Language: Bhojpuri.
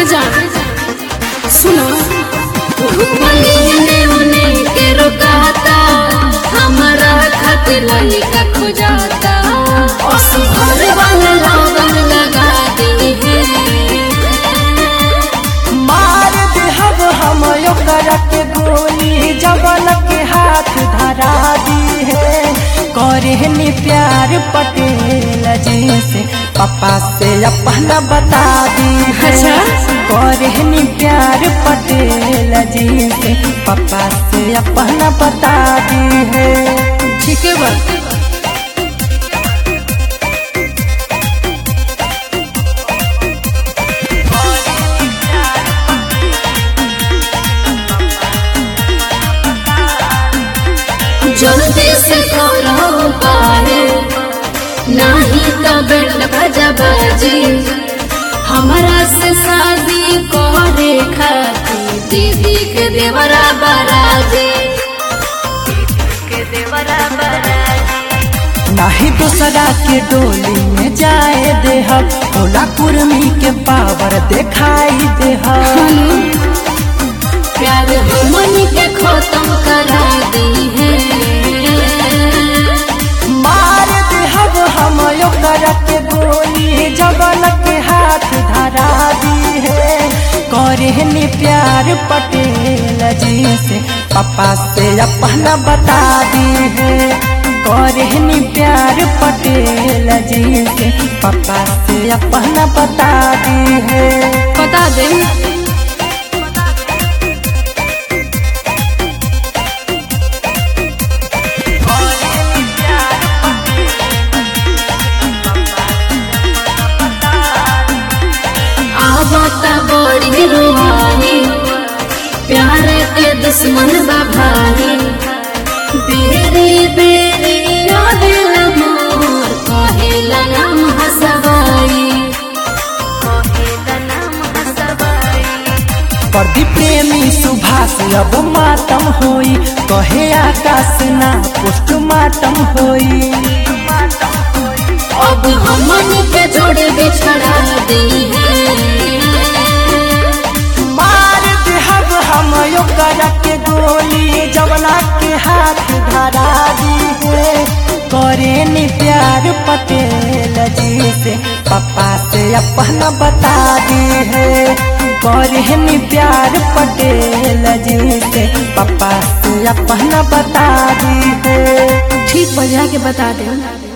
जा सुनो महीने उने के रोकाता हमारा खातिर लड़का खोजाता असुभर वाला लगन लगा दी है मार देहब हम ओकर के गोली जवन के हाथ धरा दी है करे प्यार पटेल जी से पापा से अपना बता दी है अच्छा। करे प्यार पटेल जी से पापा से अपना बता दी है ठीक है बा जल्दी से करो पारे नहीं तो बेट बजा बाजी हमारा से शादी करे खाती दीदी के देवरा बराजी के देवरा बराजी नाही दूसरा के डोली में जाए देहब भोला कुर्मी के पावर दिखाई देहब प्यार हमनी के खत्म करा दी है मार देहब हम ओकर के गोली जगन के हाथ धरा दी है करे प्यार पटेल जी से पापा से अपना बता दी है करे प्यार पटेल जी से पापा से अपना बता दी है बता दे आवता बड़ी रुहानी प्यार के दुश्मन बाभानी बेरी बेरी यादिल मोर कहेला नाम हसबाई कहेला नाम हसबाई प्रदीप प्रेमी सुभाष अब मातम होई कहे आकाश ना पोस्टमार्टम होई अब हमन के जोड़ बिछड़ा दी है मार देहब हम ओकर के गोली जवना के हाथ धरा दी है करे नी प्यार पटेल जी से पापा से अपना बता दी है करे नी प्यार पटेल जी से पापा से अपना बता दी है ठीक बजा के बता दे